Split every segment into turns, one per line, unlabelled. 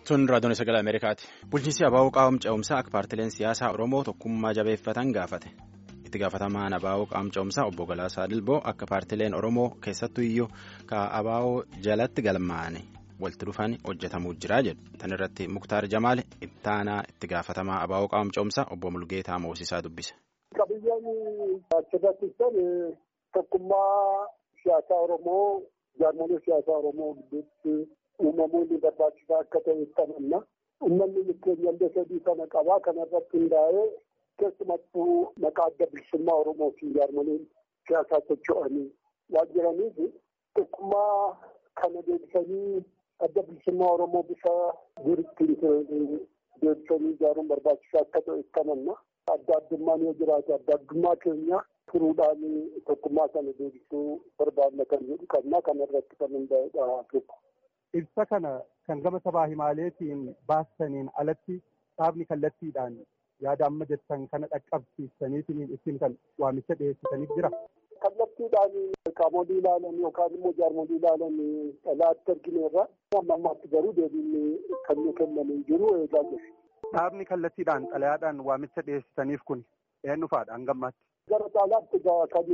Tun raadiyoon sagalee Ameerikaati. Bulchiinsi Abaaboo qaawwam ce'umsaa akka paartileen siyaasaa Oromoo tokkummaa jabeeffatan gaafate. Itti gaafatamaan Abaaboo qaawwam ce'umsaa obbo Galaasaa Dilboo akka paartileen Oromoo keessattuu iyyuu ka Abaaboo jalatti galmaa'anii walitti dhufan hojjetamuu jira jedhu. Tan irratti Muktaar Jamaal ittaanaa itti gaafatamaa Abaaboo qaawwam ce'umsaa obbo Mulgeetaa Moosisaa dubbise.
Qabiyyeen achirratti tokkummaa siyaasaa Oromoo jaarmolee siyaasaa Oromoo gidduutti uumamuu ni barbaachisaa akka ta'e ibsamanna. Uummanni keenya illee sadii kana qabaa kanarratti hundaa'ee keessumattuu maqaa adda bilisummaa Oromootiin jaarmoleen siyaasaa socho'anii waan jiraniif tokkummaa kana deebisanii adda bilisummaa Oromoo bifa duriitiin deebisanii ijaaruun barbaachisaa akka ta'e ibsamanna. Adda addummaan yoo jiraate adda addummaa keenya furuudhaan tokkummaa kana deebisuu barbaadna kan jedhu qabna kanarratti kan hundaa'edha tokko.
Ibsa kana kan gama sabaa himaaleetiin baastaniin alatti dhaabni kallattiidhaan yaada amma jettan kana dhaqqabsiistaniitiin ittiin kan waamicha dhiyeessitaniif jira.
Kallattiidhaan qaamolee ilaalan yookaan immoo jaarmolee ilaalan dhalaatti argineerra amma ammaatti garuu deebiin kan nu kennamee jiru eegaa jiru.
Dhaabni kallattiidhaan xalayaadhaan waamicha dhiyeessitaniif kun eenyu fa'aadha hangammaatti?
Gara caalaatti kan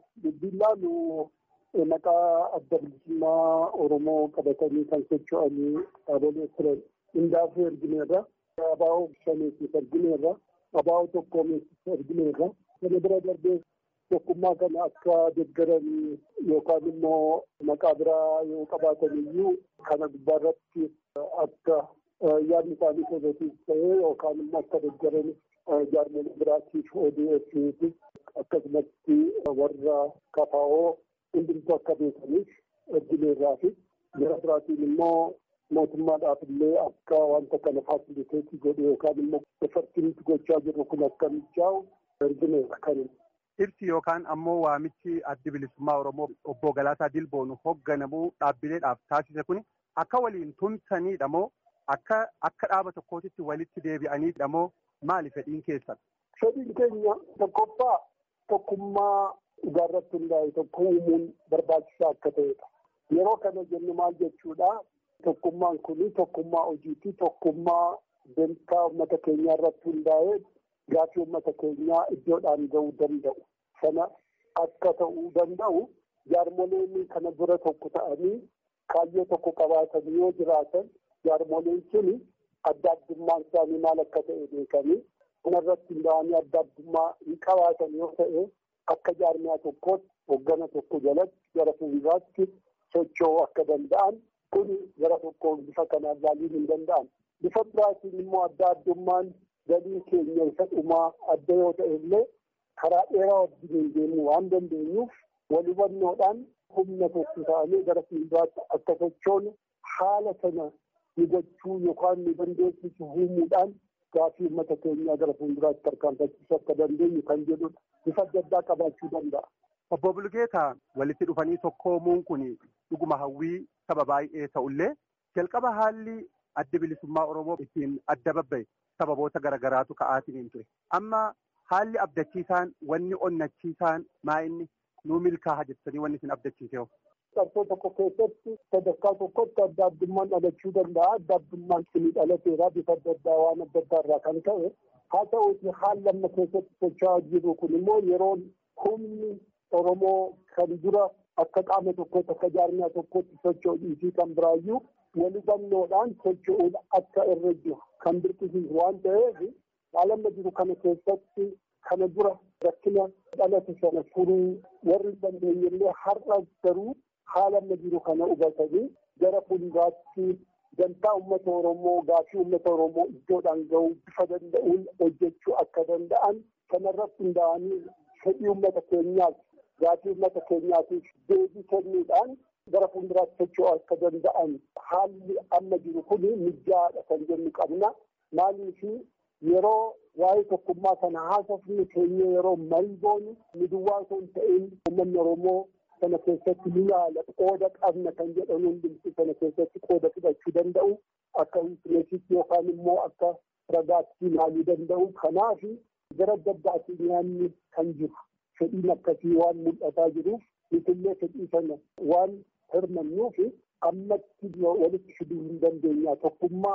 bilbilaan maqaa adda bilisummaa Oromoo qabatanii kan socho'anii dhaabolee turan hundaafuu ergineerra. Abaa'oo shaneessiif ergineerra. Abaa'oo tokkoomeessiif ergineerra. Kana bira darbee tokkummaa kana akka deeggaranii yookaan immoo maqaa biraa yoo qabaatan iyyuu kana gubbaarratti akka yaadni isaanii positiif ta'ee yookaan immoo akka deeggaranii jaarmolee biraatiif ODF akkasumatti warra kafaa'oo hundumtuu akka beekaniif ergineerraa fi gara biraatiin immoo mootummaadhaaf illee akka wanta kana faasiliteetii godhe yookaan immoo efartiinitti gochaa jirru kun akka mijaa'u ergineerra kan
Ibsi yookaan ammoo waamichi addi bilisummaa Oromoo obbo Galaasaa Dilboon hoogganamuu dhaabbileedhaaf taasise kun akka waliin tumsaniidha moo akka akka dhaaba tokkootitti walitti deebi'aniidha moo maali fedhiin keessan?
Fedhiin keenya tokkoffaa tokkummaa dhugaarratti hundaa'e tokko uumuun barbaachisaa akka ta'edha. Yeroo kana jennu maal jechuudha? Tokkummaan kun tokkummaa hojiiti. Tokkummaa dantaa uummata keenyaa irratti hundaa'ee gaaffii uummata keenyaa iddoodhaan gahuu danda'u. Sana akka ta'uu danda'u jaarmoleen kana dura tokko ta'anii kaayyoo tokko qabaatan yoo jiraatan jaarmoleen sun adda addummaan isaanii maal akka ta'e beekanii kanarratti hundaa'anii adda addummaa hin qabaatan yoo ta'e akka jaarmiyaa tokkootti hoggana tokko jalatti gara fuulduraatti socho'uu akka danda'an kun gara tokkoon bifa kanaan ilaaliin hin danda'an. Bifa biraatiin immoo adda addummaan galii keenya isa dhumaa adda yoo ta'e illee karaa dheeraa wajjin deemuu waan dandeenyuuf wal hubannoodhaan humna tokko ta'anii gara fuulduraatti akka sochoonu haala sana ni gochuu yookaan ni dandeessisu uumuudhaan gaaffii uummata keenyaa gara fuulduraatti tarkaanfachiisuu akka dandeenyu kan jedhudha. Bifa adda addaa qabaachuu danda'a.
Obbo Bulgeetaa walitti dhufanii tokkoomuun kun dhuguma hawwii saba baay'ee ta'ullee jalqaba haalli adda bilisummaa Oromoo ittiin adda babba'e sababoota garaagaraatu ka'aatiin ture. Amma haalli abdachiisaan wanni onnachiisaan maa inni nuu milkaa'a jettanii wanni isin abdachiisee
Qabsoo tokko keessatti sadarkaa tokkotti adda addummaan dhalachuu danda'a. Adda addummaan kun dhalateera bifa adda addaa waan adda addaa irraa kan ta'e. Haa ta'uuti haala amma keessatti socho'aa jiru kun immoo yeroo humni Oromoo kan dura akka qaama tokkotti akka jaarmiyaa tokkotti socho'uu fi kan biraayyuu wal hubannoodhaan socho'uun akka irra jiru kan dirqisiisu waan ta'eef haala amma jiru kana keessatti kana dura rakkina dhalate sana furuu warri hin dandeenye illee har'a garuu haala amma jiru kana hubatanii gara fuulduraatti dantaa uummata Oromoo gaaffii uummata Oromoo iddoodhaan gahuu bifa danda'uun hojjechuu akka danda'an kanarratti hundaa'anii fedhii uummata keenyaaf gaaffii uummata keenyaatiif deebii kennuudhaan gara fuulduraatti socho'uu akka danda'an haalli amma jiru kun mijaa'aadha kan jennu qabna. Maaliif yeroo waa'ee tokkummaa kana haasofni keenya yeroo marii goonu nu duwwaa osoo hin ta'in uummanni Oromoo sana keessatti ni yaala qooda qabna kan jedhan hundumti sana keessatti qooda fudhachuu danda'u akka wiikineesitti yookaan immoo akka ragaatti ilaaluu danda'u kanaaf gara adda addaatiin yaanni kan jiru fedhiin akkasii waan mul'ataa jiruuf nutillee fedhii sana waan hirmannuuf ammatti walitti fiduu hin dandeenya tokkummaa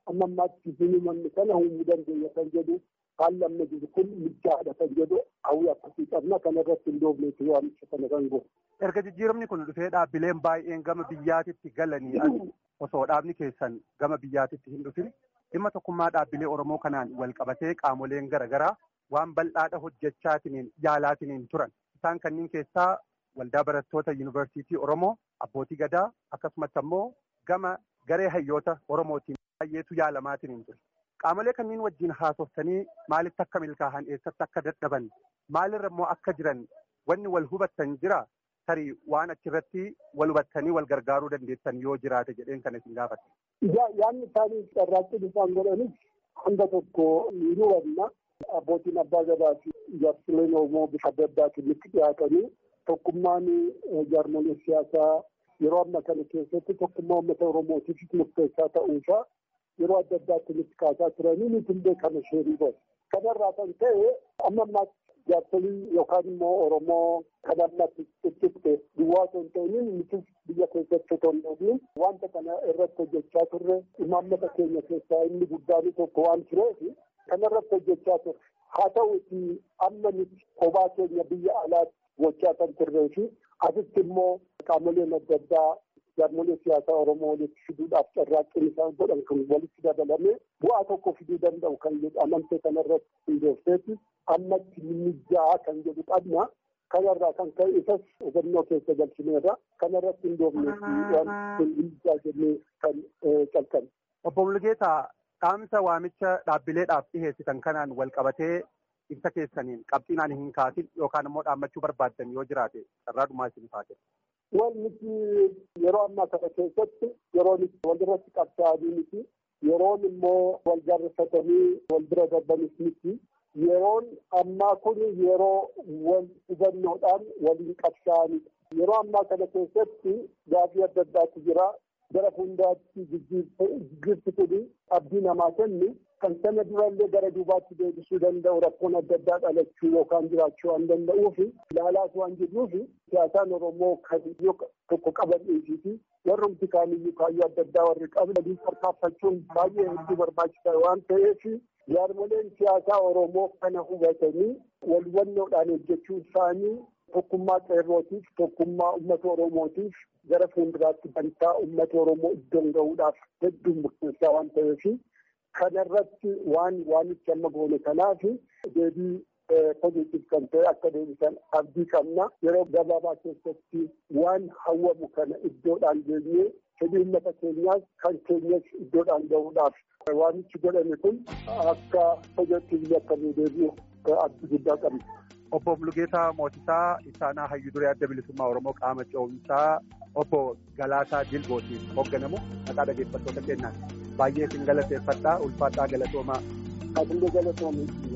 amma ammaatti hinimanni kana uumuu dandeenya kan jedhu haalli amma jiru kun mijaadha kan jedhu hawwii akkasii qabna kanarratti hin doofneeti waamicha kana kan goone.
Erga jijjiiramni kun dhufee dhaabbileen baay'een gama biyyaatitti galanii osoo dhaabni keessan gama biyyaatitti hin dhufin dhimma tokkummaa dhaabbilee Oromoo kanaan wal qabatee qaamoleen garaagaraa waan bal'aadha hojjechaatiniin yaalaatiniin turan. Isaan kanneen keessaa waldaa barattoota yuunivarsiitii Oromoo abbootii gadaa akkasumatti ammoo gama garee hayyoota Oromootiin baay'eetu yaalamaatiniin ture. Qaamolee kanneen wajjin haasoftanii maalitti akka milkaa'an eessatti akka dadhaban maalirra immoo akka jiran wanni wal hubattan jira tarii waan achirratti wal hubattanii wal gargaaruu dandeessan yoo jiraate jedheen kana isin gaafate.
Yaanni isaanii carraaqqii isaan godhanis hanga tokko ni hubanna. Abbootiin abbaa gadaa fi jaarsoleen Oromoo bifa adda addaatiin itti dhiyaatanii tokkummaan jaarmolee siyaasaa yeroo amma kana keessatti tokkummaa uummata Oromootiif murteessaa ta'uusaa yeroo adda addaatti nutti kaasaa turanii nuti illee kana sheerii godhe. Kanarraa kan ta'e amma ammaatti jaarsolii yookaan immoo Oromoo kan ammatti ciccite duwwaa osoo hin ta'iniin nutis biyya keessatti otoo hin dhoofin wanta kana irratti hojjechaa turre imaammata keenya keessaa inni guddaan tokko waan tureef kanarratti hojjechaa turre. Haa ta'uuti amma nuti kophaa keenya biyya alaatti gochaa kan turree fi asitti immoo qaamoleen adda addaa jaarmolee siyaasaa Oromoo walitti fiduudhaaf carraaqqiin isaan godhan kan walitti dabalame bu'aa tokko fiduu danda'u kan jedhu amantee kanarratti hundoofteeti ammatti mijjaa kan jedhu qabna. Kanarraa kan ka'e isas hubannoo keessa galchineerra kanarratti hundoofneeti waan mijjaa jennee kan calqabne.
Obbo Mulgeetaa dhaamsa waamicha dhaabbileedhaaf dhiheessitan kanaan wal qabatee ibsa keessaniin qabxiinaan hin kaasin yookaan immoo dhaammachuu barbaaddan yoo jiraate carraa dhumaa isin taate.
Wal nuti yeroo ammaa kana keessatti yeroon walirratti qabsaa'anii miti yeroon immoo wal jaarfatanii wal bira darbanis miti yeroon ammaa kun yeroo wal hubannoodhaan waliin qabsaa'anidha. Yeroo ammaa kana keessatti gaafii adda addaatu jira. Gara fuulduraatti jijjiirti kun abdii namaa kennu kan sana durallee gara duubaatti deebisuu danda'u rakkoon adda addaa dhalachuu yookaan jiraachuu waan danda'uuf ilaalaas waan jirruuf siyaasaan Oromoo kan tokko qaban dhiisiiti warrumti kaaniyyuu kaayyoo adda addaa warri qaban waliin tarkaanfachuun baay'ee hedduu barbaachisaa waan ta'eef jaarmoleen siyaasaa Oromoo kana hubatanii wal hubannoodhaan hojjechuu isaanii tokkummaa qeerrootiif tokkummaa uummata Oromootiif gara fuulduraatti bantaa uummata Oromoo iddoon gahuudhaaf hedduu murteessaa waan ta'eef kanarratti waan waanichi amma goone kanaaf deebii pozitiif kan ta'e akka deebisan abdii qabna yeroo gabaabaa keessatti waan hawwamu kana iddoodhaan geenyee fedhii uummata keenyaas kan keenyas iddoodhaan gahuudhaaf waamichi godhame kun akka hojiitti biyya akkamii deebi'u abdii guddaa qabna.
Obbo Mulugeetaa Mootisaa Isaanaa Hayyuu Duree Adda Bilisummaa Oromoo qaama ce'umsaa obbo Galaasaa Dilbootiin hoogganamu maqaa dhaggeeffattoota keenyaan baay'ee isin galateeffadhaa ulfaadhaa galatoomaa.
Ati illee galatoomi.